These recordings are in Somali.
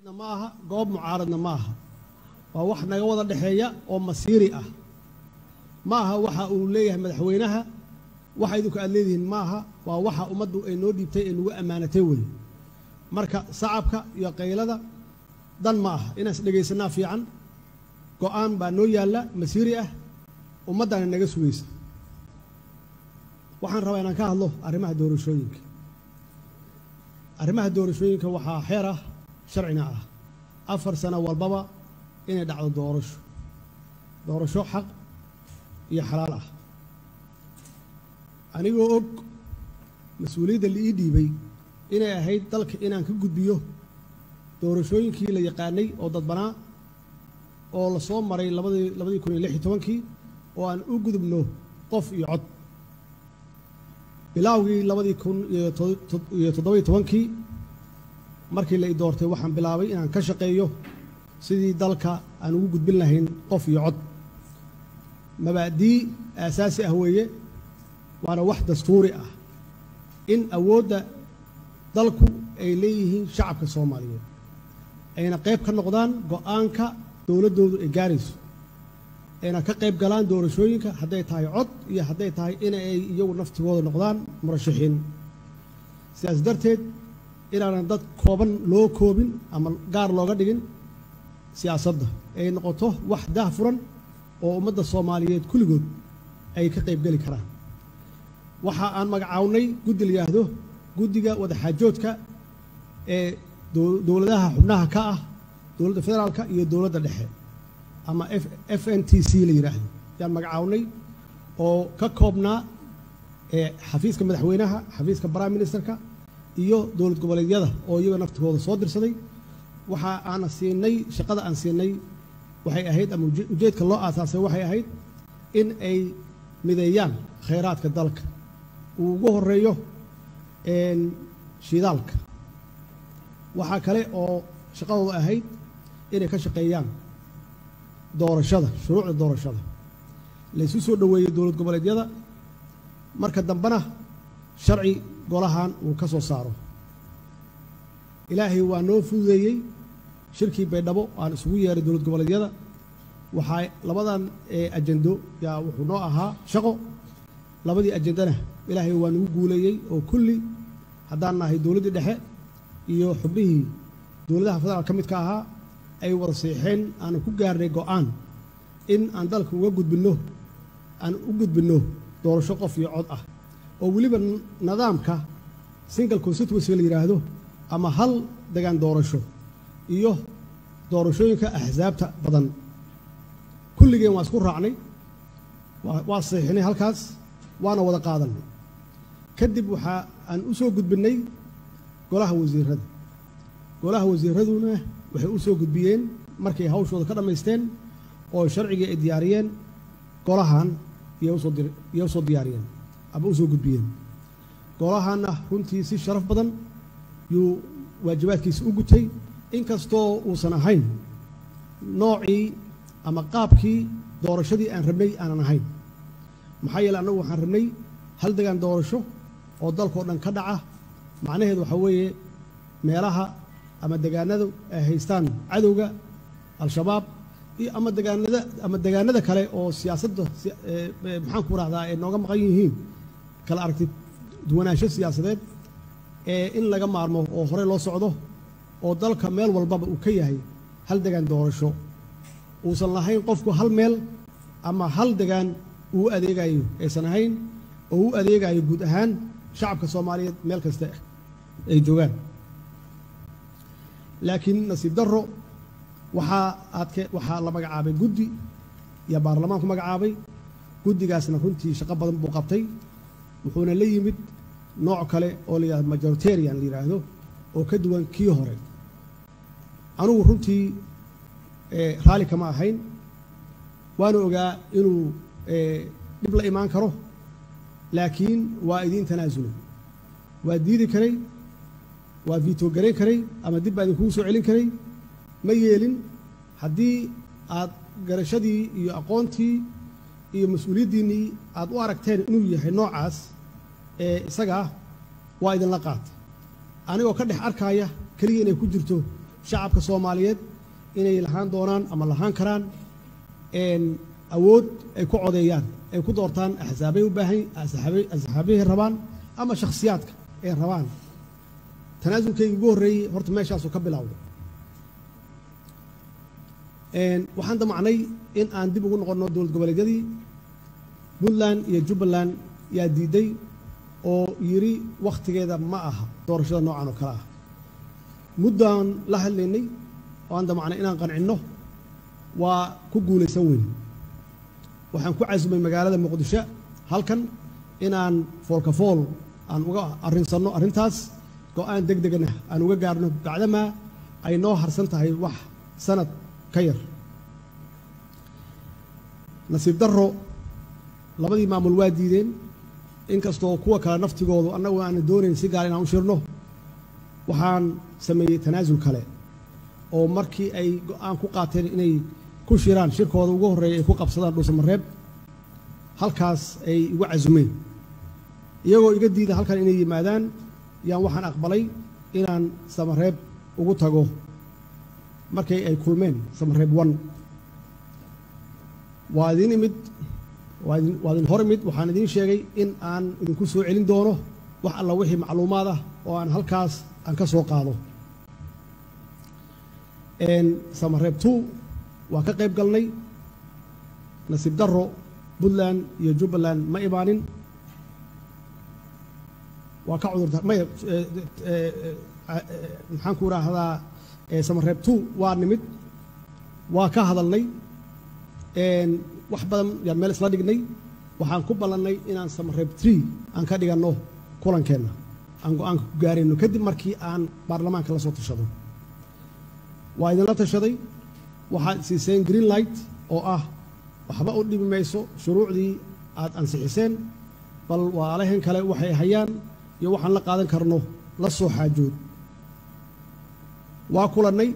muxaafidna ma aha goob mucaaradna ma aha waa wax naga wada dhexeeya oo masiiri ah ma aha waxa uu leeyahay madaxweynaha waxa idinku aad leedihiin ma aha waa waxa ummaddu ay noo dhiibtay ee nagu ammaanatay weye marka sacabka iyo qaylada dan ma aha inaan is dhegaysanaa fiican go-aan baa noo yaalla masiiri ah ummaddana naga sugaysa waxaan rabaa inaan ka hadlo arrimaha doorashooyinka arrimaha doorashooyinka waxaa xeer ah sharcina ah afar sano walbaba inay dhacdo doorasho doorasho xaq iyo xalaal ah anigoo og mas-uuliyadda la ii dhiibay inay ahayd dalka inaan ka gudbiyo doorashooyinkii la yaqaanay oo dadbanaa oo la soo maray labadii labadii kun iyo lix iyo tobankii oo aan u gudubno qof iyo cod bilaawgii labadii kun iyo toddoba iyo tobankii markii la i doortay waxaan bilaabay inaan ka shaqeeyo sidii dalka aan ugu gudbin lahayn qof iyo cod mabaadii aasaasi ah weeye waana wax dastuuri ah in awoodda dalku ay leeyihiin shacabka soomaaliyeed ayna qayb ka noqdaan go-aanka dowladdoodu ay gaarayso ayna ka qayb galaan doorashooyinka hadday tahay cod iyo hadday tahay inay iyagu naftigooda noqdaan murashaxiin sidaas darteed inaanan dad kooban loo koobin ama gaar looga dhigin siyaasadda ay noqoto wax dah furan oo ummadda soomaaliyeed kulligood ay ka qayb geli karaan waxa aan magacawnay guddi la yidhaahdo guddiga wadaxaajoodka ee dowladaha xubnaha ka ah dowladda federaalka iyo dowladda dhexe ama f n t c la yidhaahdo yaan magacawnay oo ka koobnaa xafiiska madaxweynaha xafiiska prime ministerka iyo dowlad goboleedyada oo iyaga naftigooda soo dirsaday waxa aana siinay shaqada aan siinay waxay ahayd ama ujeedka loo aasaasay waxay ahayd in ay mideeyaan khayraadka dalka uu ugu horeeyo shidaalka waxaa kale oo shaqadooda ahayd inay ka shaqeeyaan doorashada shuruucda doorashada laysu soo dhoweeyey dowlad goboleedyada marka dambena sharci golahan uu ka soo saaro ilaahay waa noo fududeeyey shirkii baydhabo aan isugu yeeray dowlad goboleedyada waxaa labadan ajendo yaa wuxuu noo ahaa shaqo labadii ajendana ilaahay waa nagu guuleeyey oo kulli haddaan nahay dowladdii dhexe iyo xubnihii dowladaha federaal ka midka ahaa ay wada siixeen aanu ku gaarnay go-aan in aan dalka uga gudbinno aan u gudbinno doorasho qof iyo cod ah oo weliba nidaamka single constituency la yidhaahdo ama hal degaan doorasho iyo doorashooyinka axsaabta badan kulligeen waa isku raacnay waa saxiixnay halkaas waana wada qaadanay kadib waxaa aan u soo gudbinnay golaha wasiirada golaha wasiiraduna waxay u soo gudbiyeen markay hawshooda ka dhammaysteen oo sharcigii ay diyaariyeen golahan iyay usoo diyaariyeen ama usoo gudbiyeen golahanna runtii si sharaf badan yuu waajibaadkiisa u gutay inkastoo uusan ahayn noocii ama qaabkii doorashadii aan rabnay aanan ahayn maxaa yeele annagu waxaan rabnay hal degaan doorasho oo dalkao dhan ka dhaca macnaheedu waxaa weeye meelaha ama degaanadu ay haystaan cadowga al-shabaab iyo ama degaanada ama degaanada kale oo siyaasadda maxaanku rahdaa ay nooga maqan yihiin kala aragti duwanaansho siyaasadeed ee in laga maarmo oo horey loo socdo oo dalka meel walbaba uu ka yahay hal degaan doorasho uusan lahayn qofku hal meel ama hal degaan uu adeegayo aysan ahayn oo u adeegayo guud ahaan shacabka soomaaliyeed meel kasta ay joogaan laakiin nasiib darro waxaa aadke waxaa la magacaabay guddi iyo baarlamaanku magacaabay guddigaasna runtii shaqo badan buu qabtay wuxuuna la yimid nooc kale oo la yidhahdo majoritarian la yidhaahdo oo ka duwan kii hore anugu runtii raalli kama ahayn waana ogaa inuu dhib la imaan karo laakiin waa idiin tanaasulay waa diidi karay waa viito garayn karay ama dib baa idinkugu soo celin karay ma yeelin haddii aad garashadii iyo aqoontii iyo mas-uuliyaddiinnii aad u aragteen inuu yahay noocaas ee isagaa waa idinla qaatay anigoo ka dhex arkaaya keliya inay ku jirto shacabka soomaaliyeed inay lahaan doonaan ama lahaan karaan awood ay ku codeeyaan ay ku doortaan axsaabay u baahan axsaabahay rabaan ama shakhsiyaadka ay rabaan tanaasulkayga ugu horreeyey horta meeshaasuu ka bilowday waxaan damacnay in aan dib ugu noqonno dowlad goboleedyadii puntland iyo jubbaland yaa diiday oo yidhi wakhtigeeda ma aha doorashada noocan oo kale ah muddaan la hadlaynay oo aan damacnay inaan qancinno waa ku guulaysan weyn waxaan ku casumay magaalada muqdisho halkan inaan foolkafool aan uga arrinsanno arrintaas go-aan deg degana aan uga gaarno bacdamaa ay noo harsan tahay wax sanad ka yar nasiib darro labadii maamul waa diideen inkastoo kuwa kale naftigoodu annagu aana doonayn si gaar inaan u shirno waxaan sameeyey tanaasul kale oo markii ay go-aan ku qaateen inay ku shiraan shirkooda ugu horreeya ay ku qabsadaan dhuusamareeb halkaas ay igu casumeen iyagoo iga diida halkan inay yimaadaan yaan waxaan aqbalay inaan samareeb ugu tago markay ay kulmeen samareeb one waa idin imid waa idin hor imid waxaan idiin sheegay in aan idinku soo celin doono wax alla wixii macluumaad ah oo aan halkaas aan ka soo qaado samareeb two waa ka qayb galnay nasiib darro puntland iyo jubbaland ma imaanin waa ka cudurta maya maxaan ku idhaahdaa samareeb two waa nimid waa ka hadalnay wax badan yaan meel isla dhignay waxaan ku ballannay inaan samareeb tree aan ka dhiganno kulankeenna aan go-aanka ku gaarayno kadib markii aan baarlamaanka la soo tashado waa idinla tashaday waxaad siiseen green light oo ah waxba u dhibi mayso shuruucdii aad ansixiseen bal waalahan kale waxay hayaan iyo waxaan la qaadan karno la soo xaajood waa kulannay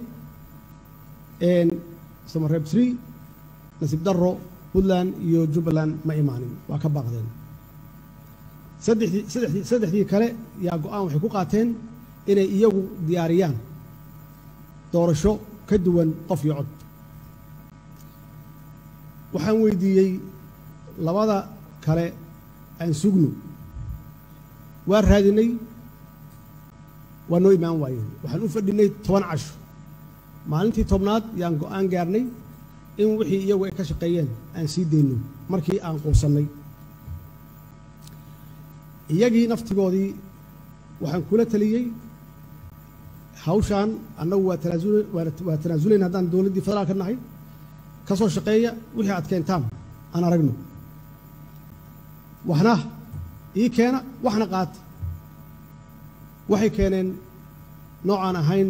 samareeb tree nasiib darro puntland iyo jubbaland ma imaanin waa ka baaqdeen saddexdii saddexdii saddexdii kale yaa go-aan waxay ku qaateen inay iyagu diyaariyaan doorasho ka duwan qof iyo cod waxaan weydiiyey labada kale aan sugno waa raadinay waa noo imaan waayeen waxaan u fadhinay toban casho maalintii tobnaad yaan go-aan gaarnay in wixii iyagu ay ka shaqeeyeen aan sii dayno markii aan quusannay iyagii naftigoodii waxaan kula taliyey hawshaan annagu waa tanaasul waa tanaasulayn haddaan dowladdii federaalka nahay ka soo shaqeeya wixii aad keentaan aan aragno waxna ii keena waxna qaata waxay keeneen noocaan ahayn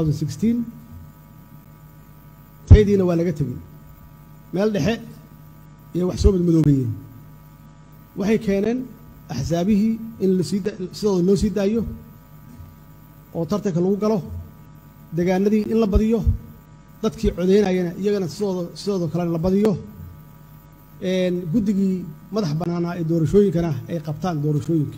taydiina waa laga tegey meel dhexe iyo wax soo madmadoobeeyeen waxay keeneen axsaabihii in lasii sidooda loo sii daayo oo tartanka lagu galo degaanadii in la badiyo dadkii codeynayana iyagana sidooda sidooda kalena la badiyo guddigii madax bannaanaa ee doorashooyinkana ay qabtaan doorashooyinka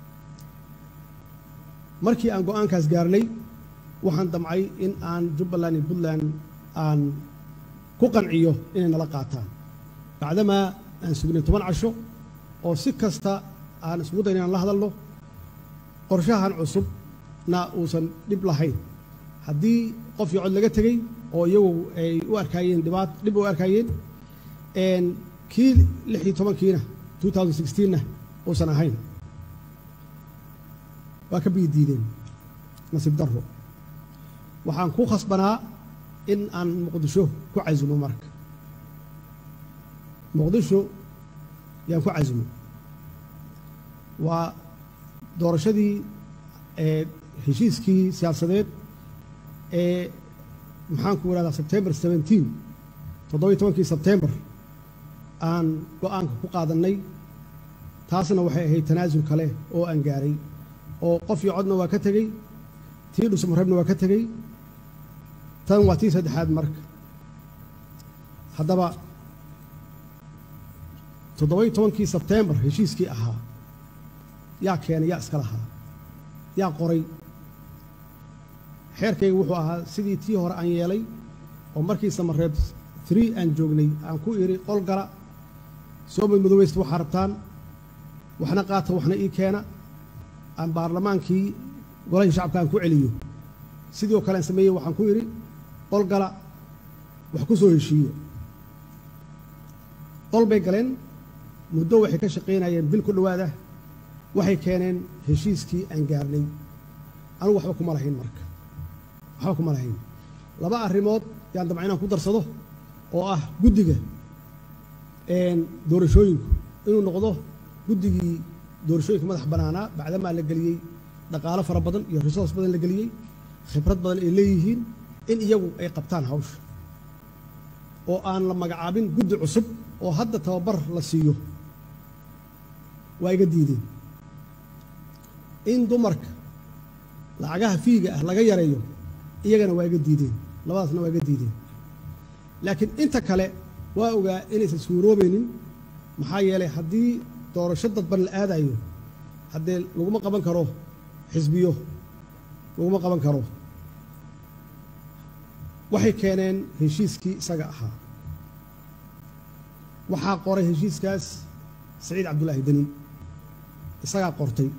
markii aan go-aankaas gaarnay waxaan damcay in aan jubbaland iyo puntland aan ku qanciyo inay nala qaataan bacdamaa aan sugnay toban casho oo si kasta aan isgu dayn inaan la hadalno qorshahan cusubna uusan dhib lahayn haddii qof iyo cod laga tegey oo iyagu ay u arkaayeen dhibaat dhib u arkaayeen kii lix iyo tobankiina two thousand sixteenna uusan ahayn waa ka biyi diideen nasiib darro waxaan ku khasbanaa in aan muqdisho ku casumo marka muqdisho yaan ku casumo waa doorashadii ee heshiiskii siyaasadeed ee maxaanku idhahdaa sebtembar seventeen toddobiyo tobankii sebtembar aan go-aanka ku qaadannay taasna waxay ahayd tanaasul kale oo aan gaaray oo qof iyo codna waa ka tegey tii dhusmareebna waa ka tegey tan waa tii saddexaad marka haddaba toddobiyo tobankii sebtembar heshiiskii ahaa yaa keenay yaa iska lahaa yaa qoray xeerkayga wuxuu ahaa sidii tii hore aan yeelay oo markii samareeb three aan joognay aan ku idhi qol gala soo madmadoweysta waxaa rabtaan waxna qaata waxna ii keena aan baarlamaankii golahii shacabka aan ku celiyo sidii oo kale aan sameeyey waxaan ku idhi qol gala wax ku soo heshiiyo qol bay galeen muddo waxay ka shaqaynayeen bil ku dhowaad ah waxay keeneen heshiiskii aan gaarnay anugu waxba kuma lahayn marka waxba kuma lahayn laba arrimood yaan dabca inaan ku darsado oo ah guddiga doorashooyinku inuu noqdo guddigii doorashooyinka madax bannaanaa bacdamaa la geliyey dhaqaalo fara badan iyo resource badan la geliyey khibrad badan ay leeyihiin in iyagu ay qabtaan hawsha oo aan la magacaabin guddi cusub oo hadda tababar la siiyo waa iga diideen in dumarka lacagaha fiiga ah laga yareeyo iyagana waa iga diideen labadaasna waa iga diideen laakiin inta kale waa ogaa inaysan suuroobaynin maxaa yeelay haddii doorasho dadban la aadayo haddee laguma qaban karo xisbiyo laguma qaban karo waxay keeneen heshiiskii isaga ahaa waxaa qoray heshiiskaas saciid cabdullaahi deni isagaa qortay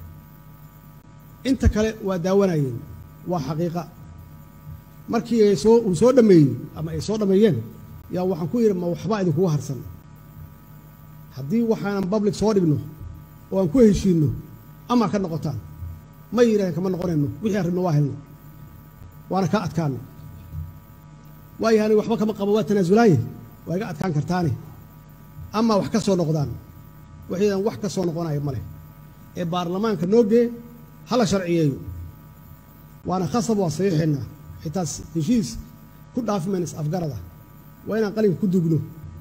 inta kale waa daawanayeen waa xaqiiqa markii ay soo uu soo dhammeeyey ama ay soo dhammeeyeen yaa waxaan ku yidhi ma waxba idinkugu harsan haddii waxaanan public soo dhigno oo aan ku heshiinno ama ka noqotaan ma yidhahdeen kama noqonayno wixii aan rabno waa helno waana kaa adkaana waayahaani waxba kama qabo waa tanaasulaaye waa iga adkaan kartaane ama wax ka soo noqdaan waxaydan wax ka soo noqonayo ma leh ee baarlamaanka noo gee hala sharciyeeyo waana khasab waa saxiixeennaa xitaa heshiis ku dhaafi mayna is afgarada waa inaan qalinka ku dugno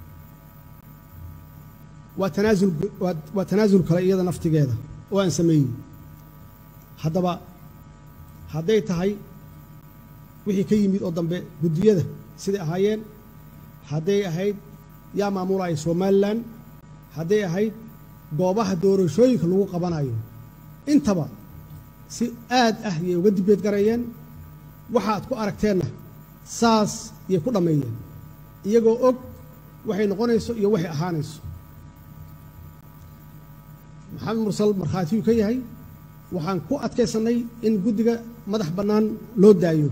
waa tanaasul waa tanaasul kale iyada naftigeeda oo aan sameeyey haddaba hadday tahay wixii ka yimid oo dambe guddiyada siday ahaayeen hadday ahayd yaa maamulaya somalilan hadday ahayd goobaha doorashooyinka lagu qabanayo intaba si aad ah yay uga dibeed garayeen waxaad ku aragteenna saas yay ku dhammeeyeen iyagoo og waxay noqonayso iyo waxay ahaanayso maxamed mursal markhaatiyuu ka yahay waxaan ku adkaysannay in guddiga madax bannaan loo daayo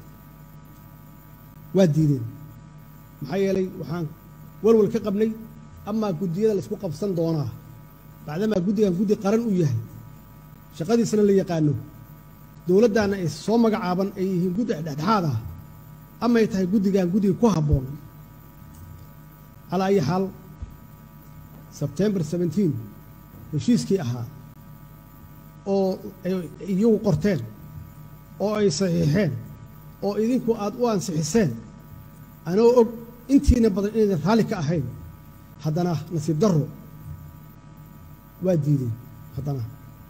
waa diideen maxaa yeelay waxaan walwal ka qabnay amaa guddiyada laysku qabsan doonaa bacdamaa guddigan guddi qaran uu yahay shaqadiisana la yaqaano dowladdaanna ay soo magacaaban ay yihiin guddi dhexdhexaad ah amay tahay guddigan guddiga ku habboon calaa ayi xaal sebtembar seventeen heshiiskii ahaa oo ay iyagu qorteen oo ay saxiixeen oo idinku aad u ansixiseen anoo og intiina badan inaydan raalli ka ahayn haddana nasiib darro waa diideen haddana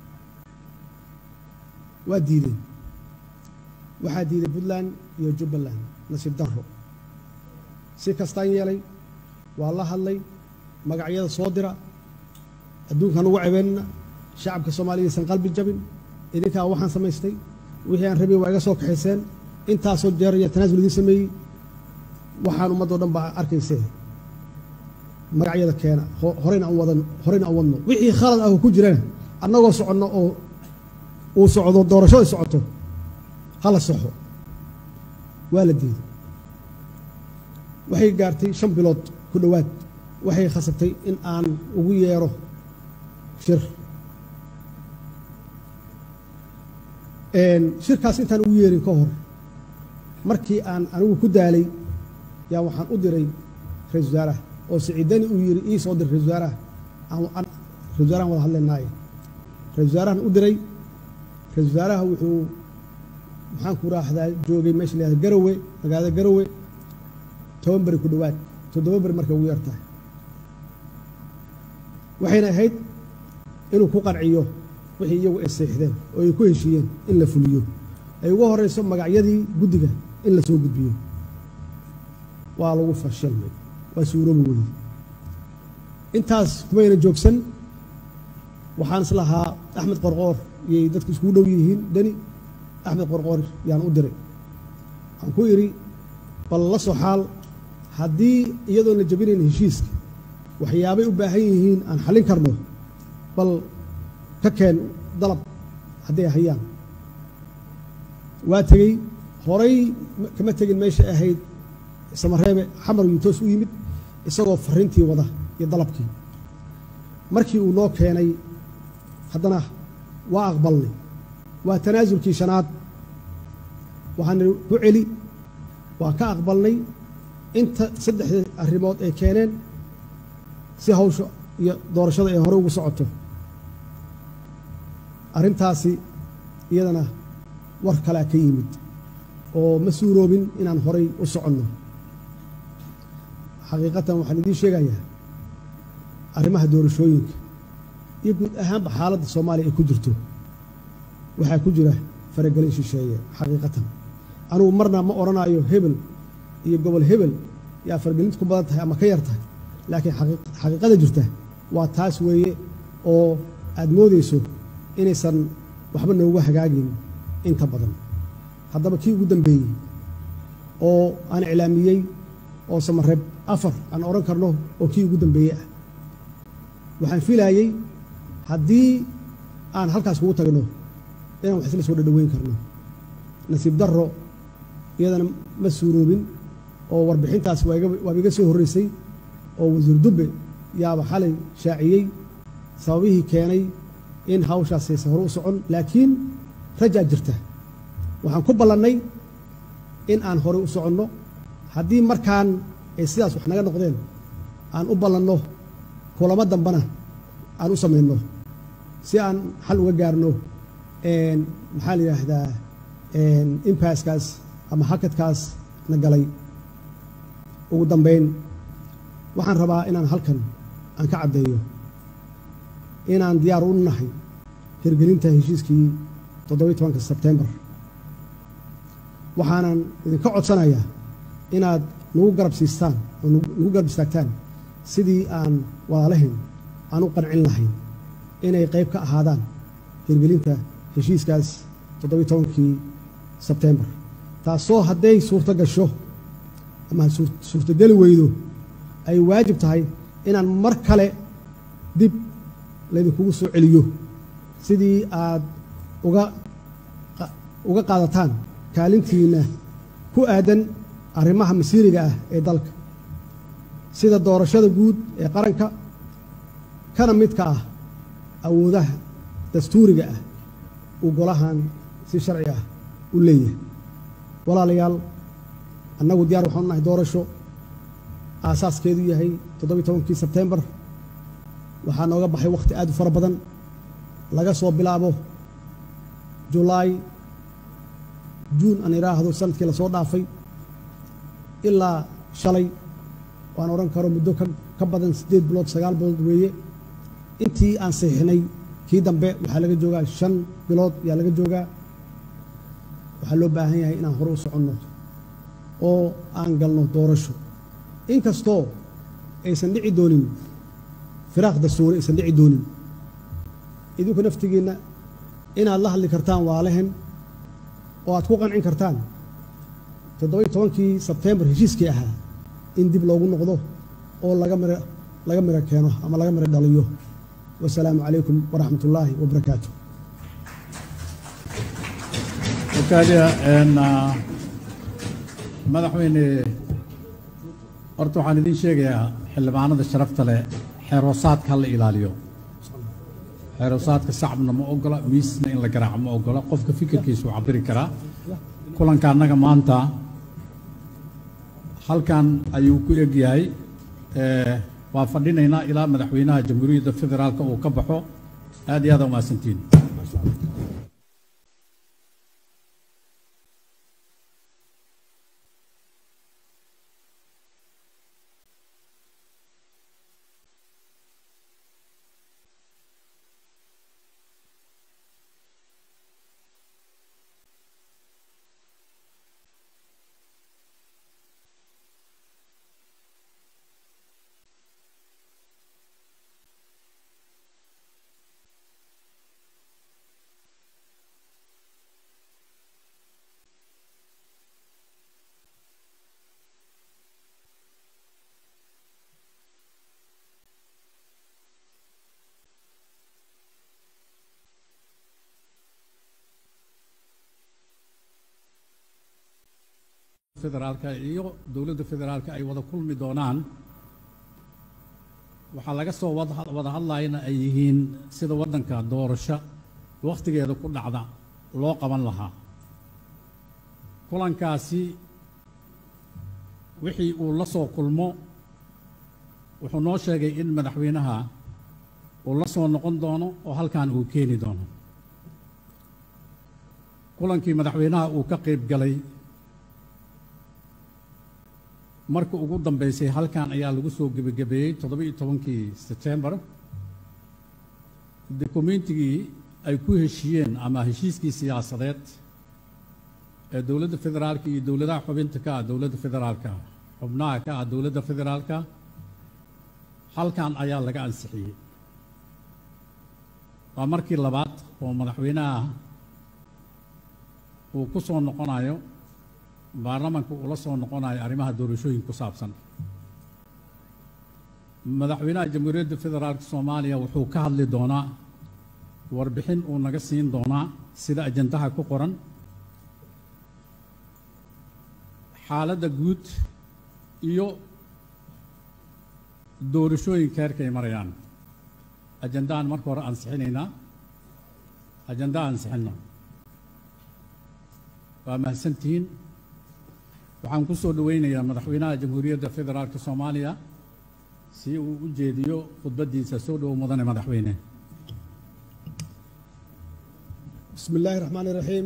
waa diideen waxaa diiday puntland iyo jubbaland nasiib darro si kastaan yeelay waa la hadlay magacyada soo dira adduunkaan ugu cebeynna shacabka soomaaliya aysan qalbi jabin idinkaa waxaan samaystay wixii aan rabay waa iga soo kaxayseen intaasoo jeer iyo tanaasul idiin sameeyey waxaan ummaddo dhan baa arkaysee magacyada keena horeyna aan wadan horeyna aan wadno wixii khalad ah oo ku jirana annagoo soconno oo uu socdo doorashada socoto hala soxo waa la diiday waxay gaartay shan bilood ku dhowaad waxay khasabtay in aan ugu yeero shir shirkaas intaan ugu yeerin ka hor markii aan anigu ku daalay yaa waxaan u diray ra-isul wasaaraha oo siciidani uu yidhi ii soo dir ra-isul wasaaraha aan ra-isul wasaarahan wada hadlaynaaye ra-isul wasaarahan u diray ra-isul wasaaraha wuxuu maxaan ku raahdaa joogay meesha la yahda garowe magaalada garowe toban beri ku dhowaad toddoba beri markay ugu yartahay waxayna ahayd inuu ku qanciyo wixii iyagu ay seexdeen oo ay ku heshiiyeen in la fuliyo ay ugu horeyso magacyadii guddiga in la soo gudbiyo waa lagu fashilmay waa suuroobi weyey intaas kumayna joogsan waxaan is lahaa axmed qorqoor iyay dadku iskugu dhow yihiin deni axmed qorqoor yaan u diray waxaan ku idhi bal la soo xaal haddii iyadoon la jabinayn heshiiska waxyaabay u baahan yihiin aan xallin karno bal ka keen dalab hadday hayaan waa tegey horay kama tegin meesha ahayd samareebe xamar yuu toos u yimid isagoo farrintii wada iyo dalabkii markii uu noo keenay haddana waa aqbalnay waa tanaasulkii shanaad waxaan nidhi ku celi waa ka aqbalnay inta saddexdii arrimood ay keeneen si hawsha iyo doorashada ay hore ugu socoto arrintaasi iyadana war kalea ka yimid oo ma suuroobin inaan horay u soconno xaqiiqatan waxaan idiin sheegayaa arrimaha doorashooyinka iyo guud ahaanba xaaladda soomaaliya ay ku jirto waxaa ku jira faragelin shisheeye xaqiiqatan anugu marna ma odhanayo hebel iyo gobol hebel yaa faragelinta ku badan tahay ama ka yar tahay laakiin xaqiiqada jirta waa taas weeye oo aad moodayso inaysan waxba noogu hagaagin inta badan haddaba kii ugu dambeeyey oo aan iclaamiyey oo samareeb afar aan odhan karno oo kii ugu dambeeyey ah waxaan filaayey haddii aan halkaas kugu tagno inaan wax isla soo dhadhaweyn karno nasiib darro iyadana ma suuroobin oo warbixintaas waaba iga soo horreysay oo wasiir dubbe yaaba xalay shaaciyey sababihii keenay in hawshaas aysan hore u socon laakiin rajaa jirta waxaan ku ballannay in aan hore u soconno haddii markaan ay sidaas wax naga noqdeen aan u ballanno kulamo dambana aan u samayno si aan xal uga gaarno maxaa la yidhaahdaa impaskaas ama hakadkaas na galay ugu dambayn waxaan rabaa inaan halkan aan ka caddeeyo inaan diyaar u nahay hirgelinta heshiiskii toddobiyi tobanka sebtembar waxaanan idinka codsanayaa inaad nagu garab siistaan oo nagu garab istaagtaan sidii aan walaalahin aan u qancin lahayn inay qayb ka ahaadaan hirgelinta heshiiskaas toddobiyi tobankii sebtembar taasoo hadday suurto gasho ama suurtogeli weydo ay waajib tahay inaan mar kale dib laydinkugu soo celiyo sidii aad uga uga qaadataan kaalintiinna ku aadan arrimaha masiiriga ah ee dalka sida doorashada guud ee qaranka kana midka ah awoodaha dastuuriga ah uu golahan si sharci ah u leeyahay walaalayaal annagu diyaar waxaanu nahay doorasho aasaaskeedu yahay toddobiyi tobankii sebtembar waxaa nooga baxay wakhti aad u fara badan laga soo bilaabo julaay juun aan idhaahdo sanadkii lasoo dhaafay ilaa shalay waan odhan karo muddo ka badan siddeed bilood sagaal bilood weeye intii aan saxiixnay kii dambe waxaa laga joogaa shan bilood ayaa laga joogaa waxaa loo baahan yahay inaan hore u soconno oo aan galno doorasho inkastoo aysan dhici doonin firaaq dastuuri aysan dhici doonin idinku naftigiinna inaad la hadli kartaan waalehen oo aad ku qancin kartaan toddobiyi tobankii sebtembar heshiiskii ahaa in dib loogu noqdo oo laga miro laga miro keeno ama laga miro dhaliyo wasalaamu calaykum waraxmat ullaahi wabarakaatu wakaaliya madaxweyne horta waxaan idiin sheegayaa xildhibaanada sharafta leh xeeroosaadka ha la ilaaliyo xeeroosaadka sacabna ma ogola miisna in la garaaco ma ogola qofka fikirkiisu uu cabiri karaa kulanka annaga maanta halkan ayuu ku eg yahay waa fadhinaynaa ilaa madaxweynaha jamhuuriyadda federaalka uu ka baxo aad iyo aad umahadsantiin federaalka iyo dowladda federaalka ay wada kulmi doonaan waxaa laga soo wada wada hadlayana ay yihiin sida waddanka doorasho wakhtigeeda ku dhacda loo qaban lahaa kulankaasi wixii uu la soo kulmo wuxuu noo sheegay in madaxweynaha uu la soo noqon doono oo halkan uu keeni doono kulankii madaxweynaha uu ka qayb galay marka ugu dambeysay halkan ayaa lagu soo gebagabeeyey toddoba iyo tobankii setembar dokumentigii ay ku heshiiyeen ama heshiiskii siyaasadeed ee dowladda federaalka iyo dowladaha xubinta ka ah dowladda federaalka xubnaha ka ah dowladda federaalka halkan ayaa laga ansixiyey waa markii labaad oo madaxweynaha uu ku soo noqonayo baarlamanka uu la soo noqonayo arrimaha doorashooyin ku saabsan madaxweynaha jamhuuriyadda federaalka soomaaliya wuxuu ka hadli doonaa warbixin uu naga siin doonaa sida ajandaha ku qoran xaaladda guud iyo doorashooyinka heerkay marayaan ajandahan marka hore ansixinaynaa ajandaha ansixinno waa mahadsantihiin waxaan ku soo dhoweynayaa madaxweynaha jamhuuriyadda federaalka soomaaliya si uu u jeediyo khudbaddiisa soo dhowo mudane madaxweyne bismi illaahi raxmaan iraxiim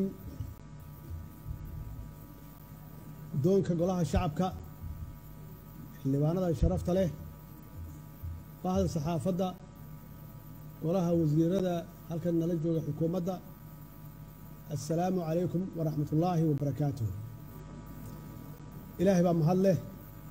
guddoonka golaha shacabka xildhibaanada sharafta leh bahda saxaafadda golaha wasiirada halkan nala jooga xukuumadda assalaamu calaykum waraxmat ullaahi wabarakaatuh ilaahay baa mahad leh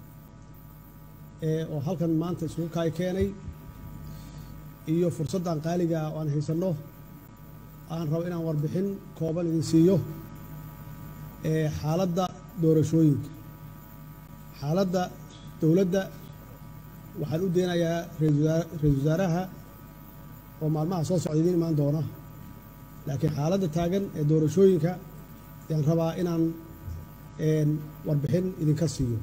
ee oo halkan maanta isugu kaay keenay iyo fursaddan qaaliga ah oo aan haysanno aan rabo inaan warbixin kooban idin siiyo ee xaaladda doorashooyinka xaaladda dowladda waxaan u deenayaa ra-isul wasaaraha oo maalmaha soo socda idiin imaan doona laakiin xaaladda taagan ee doorashooyinka ayaan rabaa inaan warbixin idinka siiyo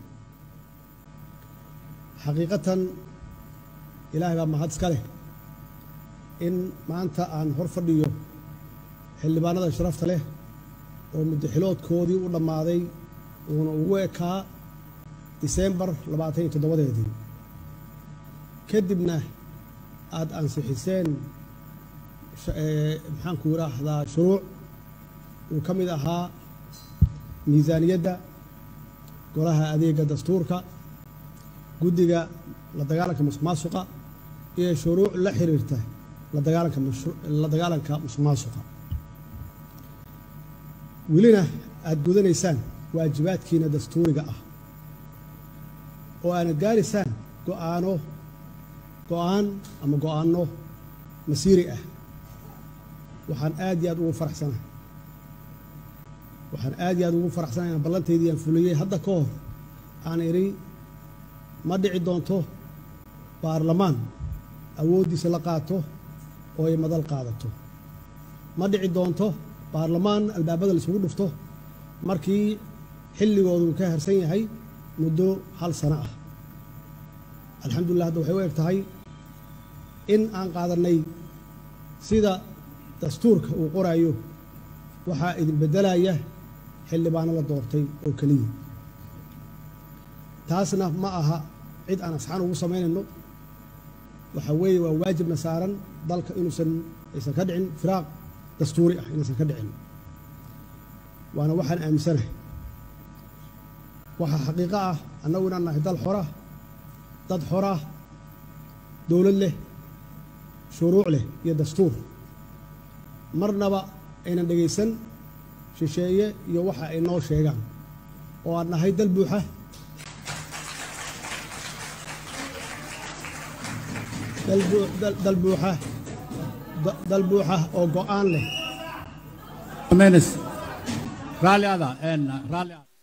xaqiiqatan ilaahay baa mahad iska leh in maanta aan hor fadhiyo xildhibaanada sharafta leh oo muddaxiloodkoodii u dhammaaday uuna ugu ekaa diseembar labaatan iyo toddobadeedii kadibna aada ansixiseen maxaanku yidhaahdaa shuruuc uu ka mid ahaa miisaaniyadda golaha adeega dastuurka guddiga la dagaalanka musuq maasuqa iyo shuruuc la xiriirta la dagaalanka la dagaalanka musuq maasuqa welina aada gudanaysaan waajibaadkiina dastuuriga ah oo aana gaaraysaan go'aano go'aan ama go'aano masiiri ah waxaan aad iyo aad ugu faraxsanahay waxaan aad iyo aad ugu faraxsanahay inaan ballantaydii aan fuliyey hadda ka hor aan idhi ma dhici doonto baarlamaan awooddiisa la qaato oo ay madal qaadato ma dhici doonto baarlamaan albaabada laisugu dhufto markii xilligoodu ka harsan yahay muddo hal sano ah alxamdulillah hadda waxay u eg tahay in aan qaadannay sida dastuurka uu qoraayo waxaa idin beddelaya xildhibaano la doortay oo keliya taasna ma aha cid aan asxaan ugu samaynayno waxaa weeye waa waajibna saaran dalka inuusan aysan ka dhicin firaaq dastuuri ah inaysan ka dhicin waana waxaan aaminsanahay waxaa xaqiiqo ah annagu inaan nahay dal xora dad xora dowlad leh shuruuc leh iyo dastuur marnaba aynan dhegaysan shisheeye iyo waxa ay noo sheegaan oo aan nahay dal buuxa dal buuxa dal buuxa oo go'aan leh raalli ada raalli ada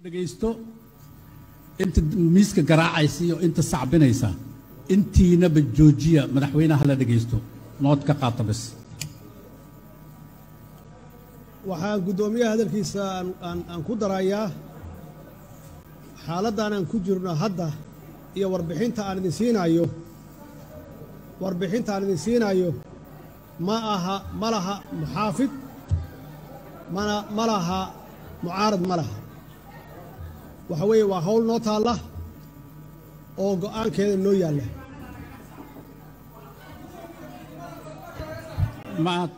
dhegaysto inta miiska garaacaysa iyo inta sacbinaysa intiinaba joojiya madaxweynaha la dhegaysto nood ka qaata bas waxaan guddoomiyaha hadalkiisa aan aan aan ku darayaa xaaladdan aan ku jirno hadda iyo warbixinta aan idin siinayo warbixinta aan idin siinayo ma aha ma laha muxaafid mana ma laha mucaarad ma laha waxa weeye waa hawl noo taalla oo go'aankeeda noo yaalla maad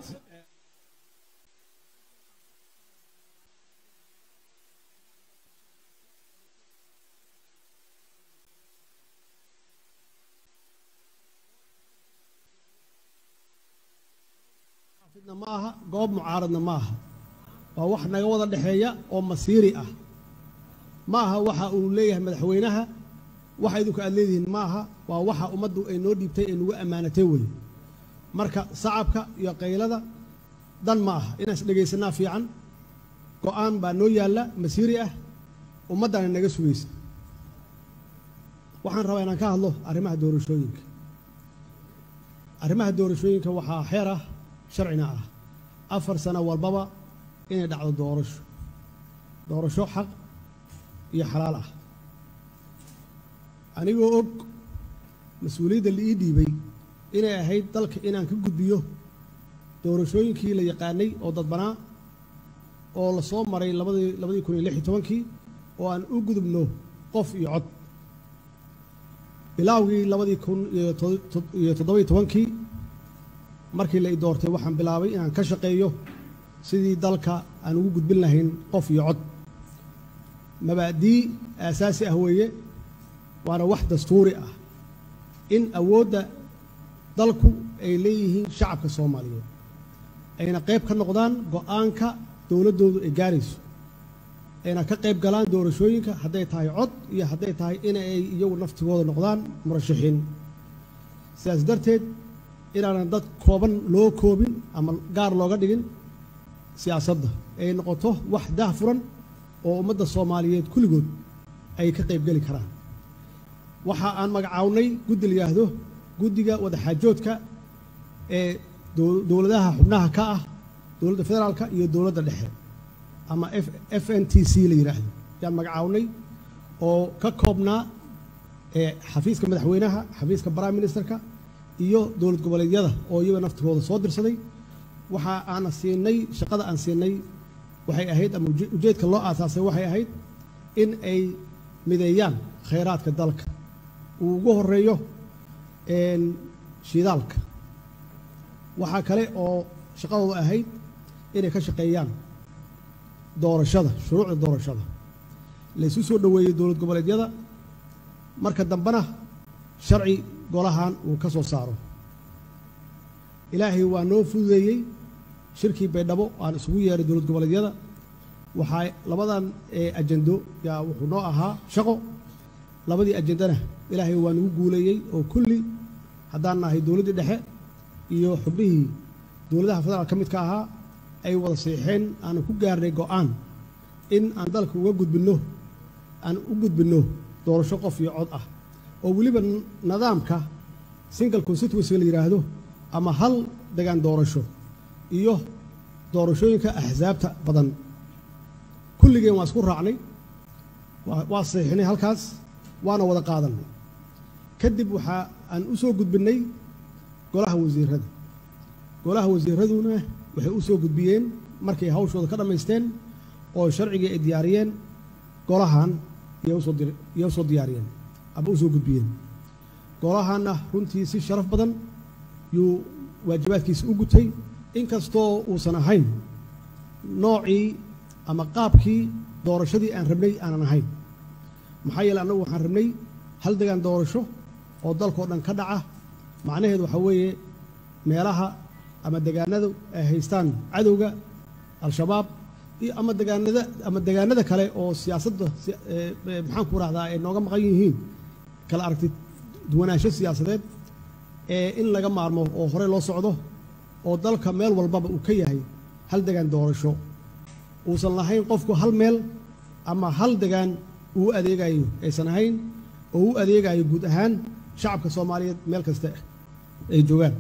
muxaafidna ma aha goob mucaaradna ma aha waa wax naga wada dhexeeya oo masiiri ah ma aha waxa uu leeyahay madaxweynaha waxa idinku aad leedihiin ma aha waa waxa ummaddu ay noo dhiibtay ee nagu ammaanatay weye marka sacabka iyo qaylada dan ma aha inaan is dhegaysanaa fiican go'aan baa noo yaalla masiiri ah ummaddana naga sugaysa waxaan rabaa inaan ka hadlo arrimaha doorashooyinka arrimaha doorashooyinka waxaa xeer ah sharcina ah afar sano walbaba inay dhacdo doorasho doorasho xaq iyo xalaal ah anigoo og mas-uuliyadda la ii dhiibay inay ahayd dalka inaan ka gudbiyo doorashooyinkii la yaqaanay oo dadbanaa oo la soo maray labadii labadii kun iyo lix iyo tobankii oo aan u gudubno qof iyo cod bilaawgii labadii kun iyo to- iyo toddobiyo tobankii markii la i doortay waxaan bilaabay inaan ka shaqeeyo sidii dalka aan ugu gudbin lahayn qof iyo cod mabaadii aasaasi ah weeye waana wax dastuuri ah in awoodda dalku ay leeyihiin shacabka soomaaliyeed ayna qayb ka noqdaan go'aanka dowladdoodu ay gaarayso ayna ka qayb galaan doorashooyinka hadday tahay cod iyo hadday tahay in ay iyagu naftigooda noqdaan murashaxiin sidaas darteed inaanan dad kooban loo koobin ama gaar looga dhigin siyaasadda ay noqoto wax daahfuran oo ummadda soomaaliyeed kulligood ay ka qaybgeli karaan waxa aan magacawnay guddi la yidhaahdo guddiga wadaxaajoodka ee dow- dowladaha xubnaha ka ah dowladda federaalka iyo dowladda dhexe ama f f n t c la yidhaahdo ayaan magacawnay oo ka koobnaa ee xafiiska madaxweynaha xafiiska prime ministerka iyo dowlad goboleedyada oo iyaga naftigooda soo dirsaday waxa aan siinay shaqada aan siinay waxay ahayd ama uje- ujeedka loo aasaasay waxay ahayd in ay mideeyaan khayraadka dalka uu ugu horeeyo een, shidaalka waxaa kale oo shaqadooda ahayd inay ka shaqeeyaan doorashada shuruucda doorashada laysu soo dhoweeyey dowlad goboleedyada marka dambena sharci golahan uu ka soo saaro ilaahay waa noo fududeeyey shirkii baydhabo aan isugu yeeray dowlad goboleedyada waxaa labadan ee ajendo yaa wuxuu noo ahaa shaqo labadii ajendana ilaahay waa nagu guuleeyey oo kulli haddaan nahay dowladdii dhexe iyo xubnihii dowladaha federaal ka midka ahaa ay wada siixeen aanu ku gaarnay go'aan in aan dalka uga gudbinno aan u gudbinno doorasho qof iyo cod ah oo weliba n- nidaamka single constituency la yidhaahdo ama hal degaan doorasho iyo doorashooyinka axsaabta badan kulligeen waa isku raacnay waa- waa saxiixnay halkaas waana wada qaadannay kadib waxaa aan u soo gudbinnay golaha wasiirada golaha wasiiraduna waxay u soo gudbiyeen markay hawshooda ka dhammaysteen oo sharcigii ay diyaariyeen golahan iyay usoo dir- iyay usoo diyaariyeen ama u soo gudbiyeen golahanna runtii si sharaf badan yuu waajibaadkiisa u gutay inkastoo uusan ahayn noocii ama qaabkii doorashadii aan rabnay aanan ahayn maxaa yeele annagu waxaan rabnay hal degaan doorasho oo dalkao dhan ka dhaca macnaheedu waxaa weeye meelaha ama degaanadu ay haystaan cadowga al-shabaab iyo ama degaanada ama degaanada kale oo siyaasadda si- ee, ee, maxaan ku rahdaa ay nooga maqan yihiin kala aragti duwanaansho siyaasadeed ee in laga maarmo oo hore loo socdo oo dalka meel walbaba uu ka yahay hal degaan doorasho uusan lahayn qofku hal meel ama hal degaan uu adeegayo aysan ahayn oo u adeegayo guud ahaan shacabka soomaaliyeed meel kasta ay joogaan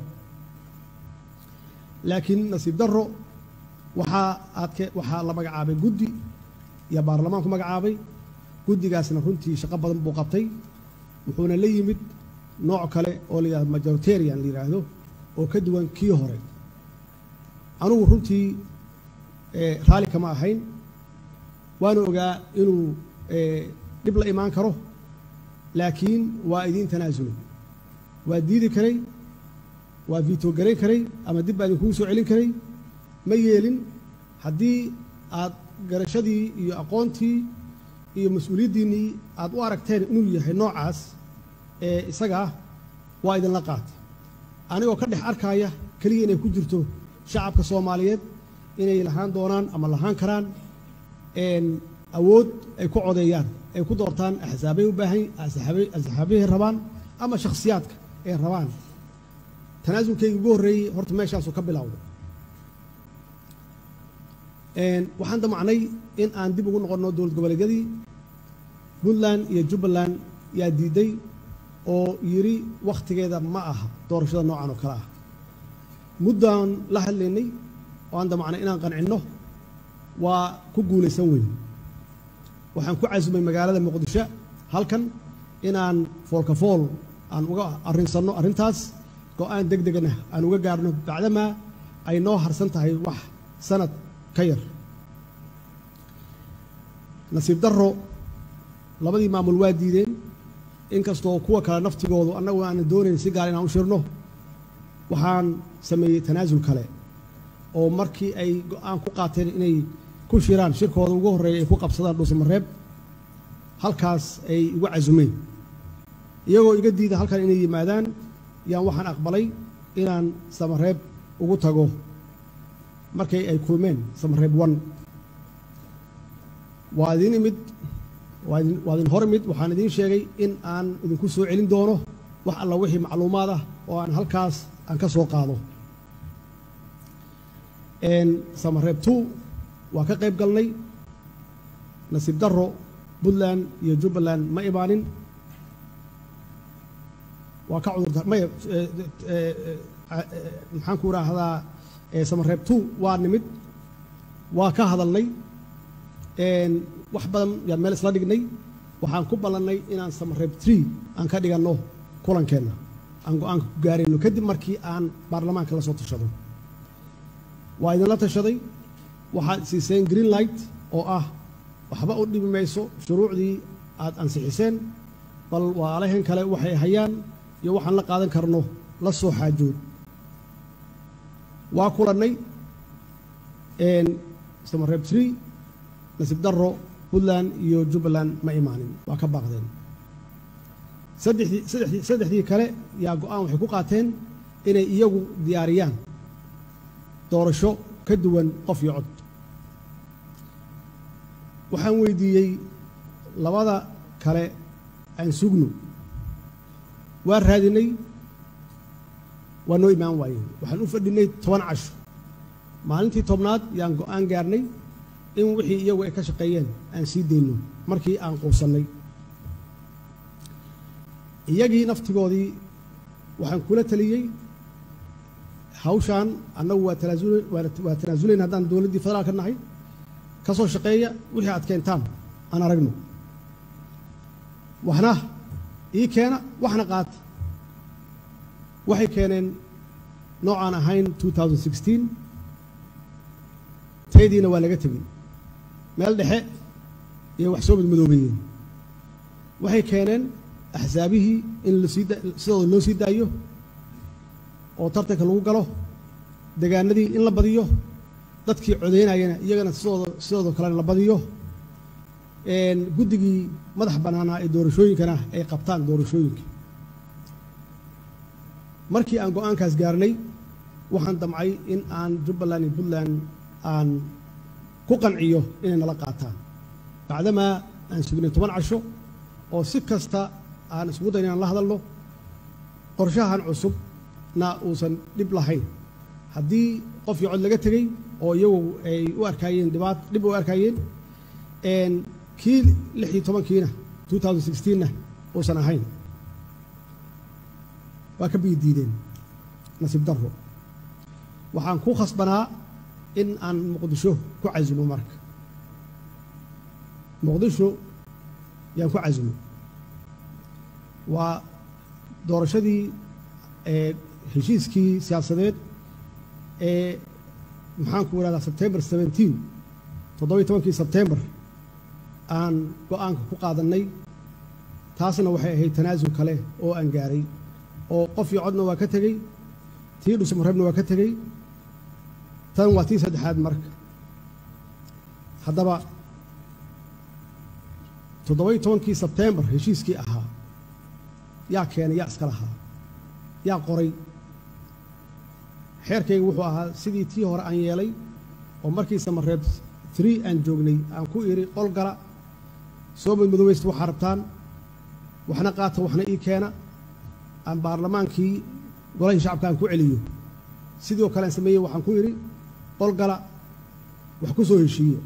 laakiin nasiib darro waxaa aadke waxaa la magacaabay guddi iyo baarlamaanku magacaabay guddigaasna runtii shaqo badan buu qabtay wuxuuna la yimid nooc kale oo la yidhahdo majoritarian la yidhaahdo oo ka duwan kii hore anugu runtii raalli kama ahayn waana ogaa inuu dhib la imaan karo laakiin waa idiin tanaasulay waa diidi karay waa viito garayn karay ama dib baa idinkugu soo celin karay ma yeelin haddii aad garashadii iyo aqoontii iyo mas-uuliyaddiinnii aad u aragteen inuu yahay noocaas ee isaga ah waa idinla qaatay anigoo ka dhex arkaaya keliya inay ku jirto shacabka soomaaliyeed inay lahaan doonaan ama lahaan karaan awood ay ku codeeyaan ay ku doortaan axsaabay u baahan axsaabahay rabaan ama shakhsiyaadka ay rabaan tanaasulkayga ugu horreeyey horta meeshaasuu ka bilowday waxaan damacnay in aan dib ugu noqonno dowlad goboleedyadii puntland iyo jubbaland yaa diiday oo yidhi wakhtigeeda ma aha doorashada noocan oo kale ah muddaan la hadlaynay oo aan damacnay inaan qancinno waa ku guulaysan weyn waxaan ku casumay magaalada muqdisho halkan inaan foolkafool aan uga arrinsanno arrintaas go-aan deg degana aan uga gaarno bacdamaa ay noo harsan tahay wax sanad ka yar nasiib darro labadii maamul waa diideen inkastoo kuwa kale naftigoodu annagu aanan doonayn si gaar inaan u shirno waxaan sameeyey tanaasul kale oo markii ay go-aan ku qaateen inay ku shiraan shirkooda ugu horreeya ay ku qabsadaan dhuusamareeb halkaas ay igu casumeen iyagoo iga diida halkan inay yimaadaan yaan waxaan aqbalay inaan samareeb ugu tago markay ay kulmeen samareeb one waa idin imid waa idin hor imid waxaan idiin sheegay in aan idinku soo celin doono wax alla wixii macluumaad ah oo aan halkaas aan ka soo qaado samareeb two waa ka qayb galnay nasiib darro puntland iyo jubbaland ma imaanin waa ka cudurda maya maxaan ku idhaahdaa samareeb two waa nimid waa ka hadalnay wax badan yaan meel isla dhignay waxaan ku ballannay inaan samareeb tree aan ka dhiganno kulankeenna aan go-aanka ku gaarayno kadib markii aan baarlamaanka la soo tashado waa idinla tashaday waxaad siiseen green light oo ah waxba u dhibi mayso shuruucdii aad ansixiseen bal waalahan kale waxay hayaan iyo waxaan la qaadan karno la soo xaajood waa kulannay samareeb tree nasiib darro puntland iyo jubbaland ma imaanin waa ka baaqdeen saddexdii saddexdii saddexdii kale yaa go-aan waxay ku qaateen inay iyagu diyaariyaan doorasho ka duwan qof iyo cod waxaan weydiiyey labada kale aan sugno waa raadinay waa noo imaan waayeen waxaan u fadhinay toban casho maalintii tobnaad yaan go-aan gaarnay in wixii iyagu ay ka shaqeeyeen aan sii dayno markii aan quusannay iyagii naftigoodii waxaan kula taliyey hawshaan annagu waa tanaasul waa tanaasulayn haddaan dowladdii federaalka nahay ka soo shaqeeya wixii aad keentaan aan aragno waxna ii keena waxna qaata waxay keeneen noocaan ahayn taydiina waa laga tegey meel dhexe iyo wax soo madmadoobeeyeen waxay keeneen axsaabihii in lasii sidooda loo sii daayo oo tartanka lagu galo degaanadii in la badiyo dadkii codaynayana iyagana sidooda sidooda kalena la badiyo guddigii madax bannaanaa ee doorashooyinkana ay qabtaan doorashooyinka markii aan go-aankaas gaarnay waxaan damcay in aan jubbaland iyo puntland aan ku qanciyo inay nala qaataan bacdamaa aan sugnay toban casho oo si kasta aan isugu dayn inaan la hadalno qorshahan cusubna uusan dhib lahayn haddii qofkii cod laga tegey oo iyagu ay u arkaayeen dhibaat dhib u arkaayeen kii lix iyo tobankiina two thousand sixteenna uusan ahayn waa ka biyi diideen nasiib darro waxaan ku khasbanaa in aan muqdisho ku casimo marka muqdisho yaan ku casimo waa doorashadii ee heshiiskii siyaasadeed ee maxaanku idhahdaa sebtembar seventeen toddobiyo tobankii sebtembar aan go-aanka ku qaadannay taasna waxay ahayd tanaasul kale oo aan gaaray oo qof iyo codna waa ka tegey tii dhusmareebna waa ka tegey tan waa tii saddexaad marka haddaba toddobiyo tobankii sebtembar heshiiskii ahaa yaa keenay yaa iska lahaa yaa qoray xeerkayga wuxuu ahaa sidii tii hore aan yeelay oo markii samareeb tree aan joognay aan ku idhi qol gala soo madmadoweysta waxaa rabtaan waxna qaata waxna ii keena aan baarlamaankii golahii shacabka aan ku celiyo sidoo kale aan sameeyey waxaan ku idhi qol gala wax ku soo heshiiyo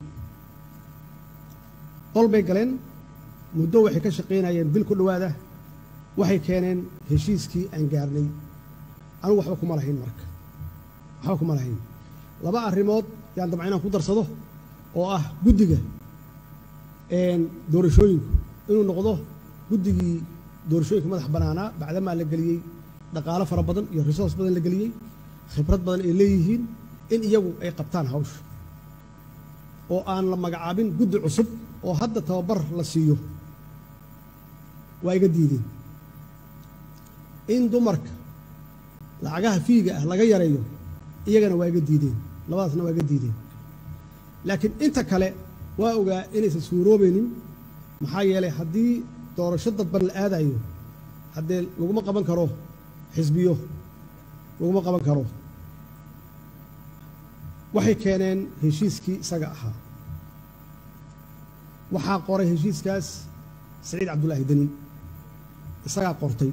qol bay galeen muddo waxay ka shaqaynayeen bil ku dhowaada waxay keeneen heshiiskii aan gaarnay anugu waxba kuma lahayn marka waxba kuma lahayn laba arrimood yaan damca inaan ku darsado oo ah guddiga doorashooyinku inuu noqdo guddigii doorashooyinka madax bannaanaa bacdamaa la geliyey dhaqaalo fara badan iyo resource badan la geliyey khibrad badan ay leeyihiin in iyagu ay qabtaan hawsha oo aan la magacaabin guddi cusub oo hadda tababar la siiyo waa iga diideen in dumarka lacagaha fiiga ah laga yareeyo iyagana waa iga diideen labadaasna waa iga diideen laakiin inta kale waa ogaa inaysan suuroobaynin maxaa yeelay haddii doorasho dadban la aadayo haddee laguma qaban karo xisbiyo laguma qaban karo waxay keeneen heshiiskii isaga ahaa waxaa qoray heshiiskaas saciid cabdullaahi deni isagaa qortay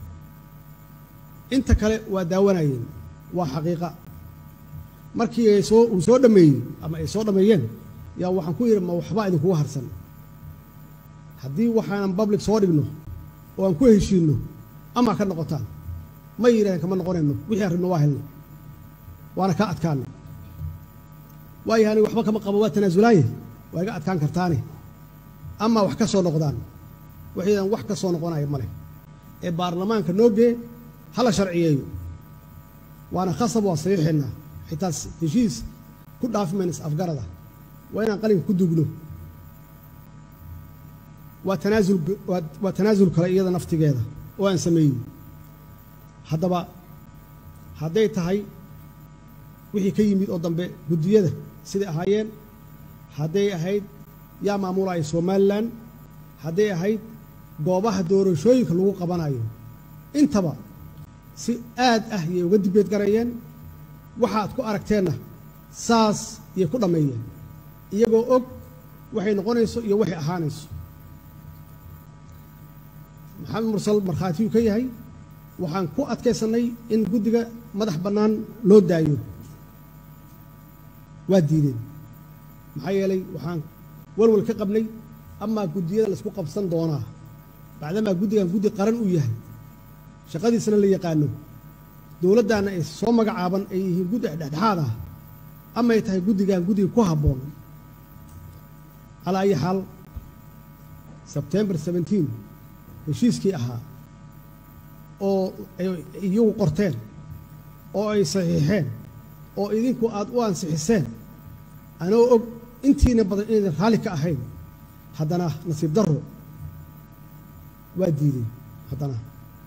inta kale waa daawanayeen waa xaqiiqa markii ay soo uu soo dhammeeyey ama ay soo dhammeeyeen yaa waxaan ku yidhi ma waxba idinkugu harsan haddii waxaanan public soo dhigno oo aan ku heshiinno ama ka noqotaan ma yidhahdeen kama noqonayno wixii aan rabno waa helno waana kaa adkaanay waayo aniga waxba kama qabo waa tanaasulaaye waa iga adkaan kartaane ama wax ka soo noqdaan waxaydan wax ka soo noqonaya ma leh ee baarlamaanka noo gee hala sharciyeeyo waana khasab waa saxiixeennaa xitaa heshiis ku dhaafi mayna is afgarada waa inaan qalinka ku dugno waa tanaasul waa tanaasul kale iyada naftigeeda oo aan sameeyey haddaba hadday tahay wixii ka yimid oo dambe guddiyada siday ahaayeen hadday ahayd yaa maamulaya somalilan hadday ahayd goobaha doorashooyinka lagu qabanayo intaba si aad ah yay uga dibeed garayeen waxaad ku aragteenna saas yay ku dhammeeyeen iyagoo og waxay noqonayso iyo waxay ahaanayso maxamed mursal markhaatiyuu ka yahay waxaan ku adkaysannay in guddiga madax bannaan loo daayo waa diideen maxaa yeelay waxaan walwal ka qabnay amaa guddiyada laysku qabsan doonaa bacdamaa guddigan guddi qaran uu yahay shaqadiisana la yaqaano dowladdaanna ay soo magacaaban ay yihiin guddi dhexdhexaad ah amay tahay guddigan guddiga ku habboon calaa ayi xaal sebtembar seventeen heshiiskii ahaa oo ay iyagu qorteen oo ay saxiixeen oo idinku aad u ansixiseen anoo og intiina badan inaydan raalli ka ahayn haddana nasiib darro waa diideen haddana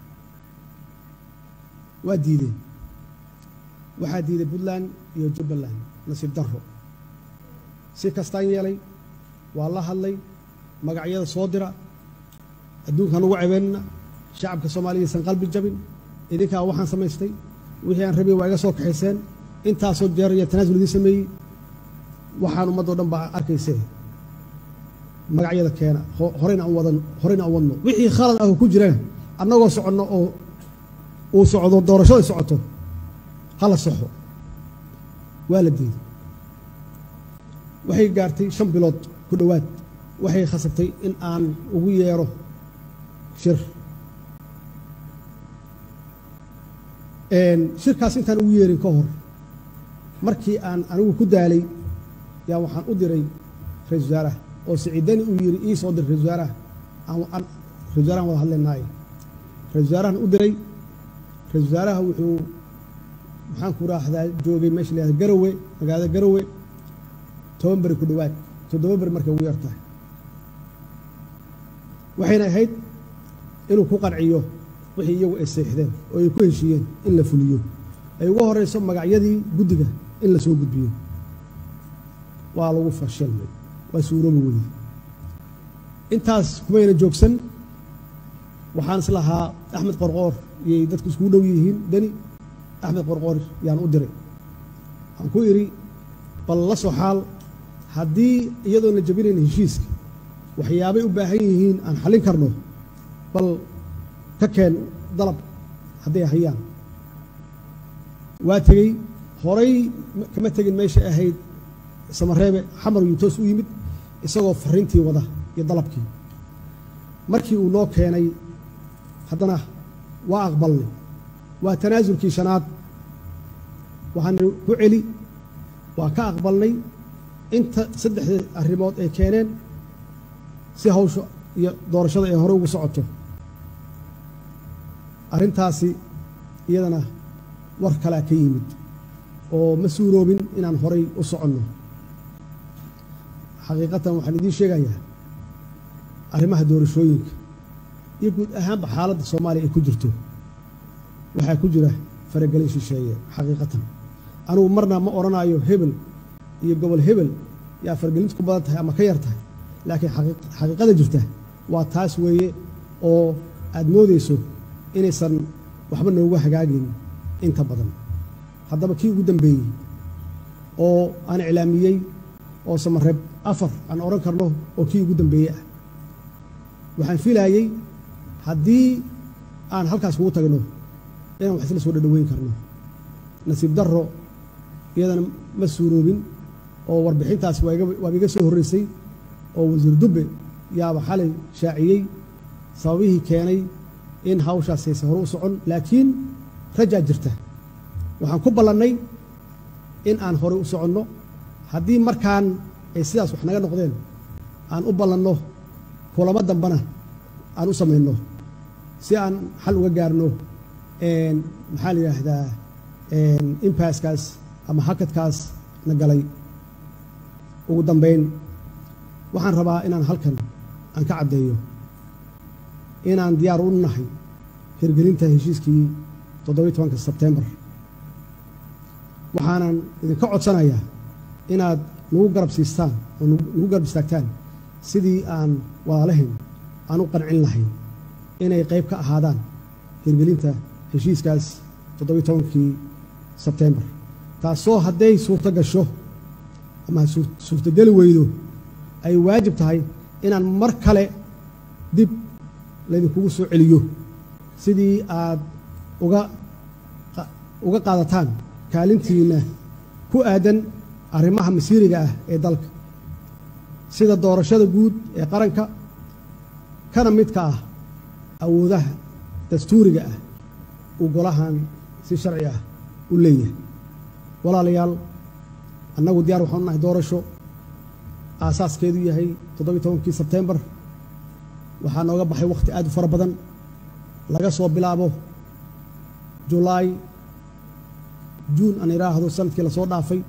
waa diideen waxaa diiday puntland iyo jubbaland nasiib darro si kastaan yeelay waa la hadlay magacyada soo dira adduunkaan ugu cebeynna shacabka soomaaliyaysan qalbi jabin idinkaa waxaan samaystay wixii aan rabay waa iga soo kaxayseen intaasoo jeer iyo tanaasul idiin sameeyey waxaan ummaddo dhan baa arkaysee magacyada keena horeyna aan wadan horeyna aan wadno wixii khalad ah oo ku jirana annagoo soconno oo uu socdo doorashada socoto hala saxo waa la diiday waxay gaartay shan bilood ku dhowaad waxay khasabtay in aan ugu yeero shir shirkaas intaan ugu yeerin ka hor markii aan anigu ku daalay yaa waxaan u diray ra-isul wasaaraha oo siciidani uu yidhi ii soo dir ra-isul wasaaraha aan ra-isul wasaarahan wada hadlaynaaye ra-isul wasaarahan u diray ra-isul wasaaraha wuxuu maxaan ku raahdaa joogay meesha la yahada garowe magaalada garowe toban beri ku dhowaad toddoba beri markay ugu yar tahay waxayna ahayd inuu ku qanciyo wixii iyagu ay seexdeen oo ay ku heshiiyeen in la fuliyo ay ugu horeyso magacyadii guddiga in la soo gudbiyo waa lagu fashilmay waa suuroobi weyey intaas kumayna joogsan waxaan is lahaa axmed qorqoor iyay dadku iskugu dhow yihiin deni axmed qorqoor yaan u diray waxaan ku idhi bal la soo xaal haddii iyadoon la jabinayn heshiiska waxyaabay u baahan yihiin aan xallin karno bal ka keen dalab hadday hayaan waa tegey horay kama tegin meesha ahayd samareebe xamar yuu toos u yimid isagoo fariintii wada iyo dalabkii markii uu noo keenay haddana waa aqbalnay waa tanaasulkii shanaad waxaana ku celi waa ka aqbalnay inta saddexdii arrimood ay keeneen si hawsha iyo doorashada ay hore ugu socoto arrintaasi iyadana war kalea ka yimid oo ma suuroobin inaan horay u soconno xaqiiqatan waxaan idiin sheegayaa arrimaha doorashooyinka iyo guud ahaanba xaaladda soomaaliya ay ku jirto waxaa ku jira faragelin shisheeye xaqiiqatan anugu marna ma odhanaayo hebel iyo gobol hebel yaa faragelintu ku badan tahay ama ka yar tahay laakiin xaqiiqada jirta waa taas weeye oo aad moodayso inaysan waxba noogu hagaagin inta badan haddaba kii ugu dambeeyey oo aan iclaamiyey oo samareeb afar aan odhan karno oo kii ugu dambeeyey ah waxaan filaayey haddii aan halkaas kugu tagno inaan wax isla soo dhadhaweyn karno nasiib darro iyadana ma suuroobin oo warbixintaas waaba iga soo horreysay oo wasiir dubbe yaaba xalay shaaciyey sababihii keenay in hawshaas hayse hore u socon laakiin rajaa jirta waxaan ku ballannay in aan horey u soconno haddii markaan ay sidaas wax naga noqdeen aan u ballanno kulamo dambana aan u samayno si aan xal uga gaarno maxaa la yidhaahdaa impaskaas ama hakadkaas na galay ugu dambayn waxaan rabaa inaan halkan aan ka caddeeyo inaan diyaar u nahay hirgelinta heshiiskii toddobiyi tobanka sebtembar waxaanan idinka codsanayaa inaad nagu garab siistaan oo nagu garab istaagtaan sidii aan walaalahayn aan u qancin lahayn inay qayb ka ahaadaan hirgelinta heshiiskaas toddobiyi tobankii sebtembar taasoo hadday suurto gasho ama suurtogeli weydo ay waajib tahay inaan mar kale dib laydinkugu soo celiyo sidii aad uga uga qaadataan kaalintiinna ku aadan arrimaha masiiriga ah ee dalka sida doorashada guud ee qaranka kana midka ah awoodaha dastuuriga ah uu golahan si sharci ah u leeyahay walaalayaal annagu diyaar waxaanu nahay doorasho aasaaskeedu yahay toddobiyi tobankii sebtembar waxaa nooga baxay wakhti aad u fara badan laga soo bilaabo julaay juun aan idhaahdo sanadkii lasoo dhaafay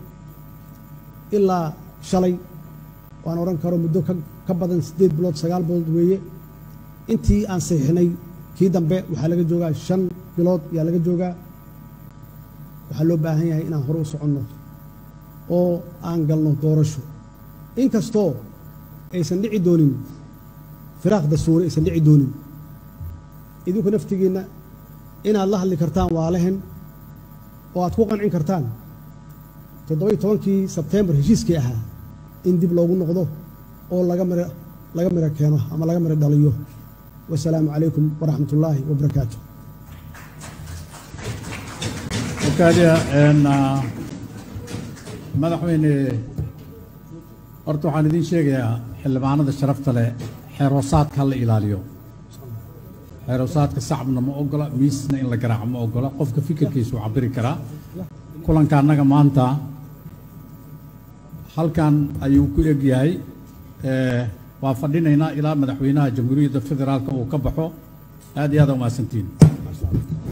ilaa shalay waan odhan karo muddo ka badan siddeed bilood sagaal bilood weeye intii aan saxiixnay kii dambe waxaa laga joogaa shan bilood yaa laga joogaa waxaa loo baahan yahay inaan hore u soconno oo aan galno doorasho inkastoo aysan dhici doonin firaaq dastuuri aysan dhici doonin idinku naftigiinna inaad la hadli kartaan waalehen oo aad ku qancin kartaan toddobiyi tobankii sebtembar heshiiskii ahaa in dib loogu noqdo oo laga mir laga miro keeno ama laga miro dhaliyo wasalaamu calaykum waraxmat ullaahi wabarakaatu markaadiya madaxweyne horta waxaan idiin sheegayaa xildhibaanada sharafta leh xeeroosaadka ha la ilaaliyo xeeroosaadka sacabna ma ogola miisna in la garaaco ma ogola qofka fikirkiisu cabiri karaa kulanka annaga maanta halkan ayuu ku eg yahay Eh, waa fadhinaynaa ilaa madaxweynaha jamhuuriyadda federaalka uu ka baxo aad iyo aad aa umahadsantihin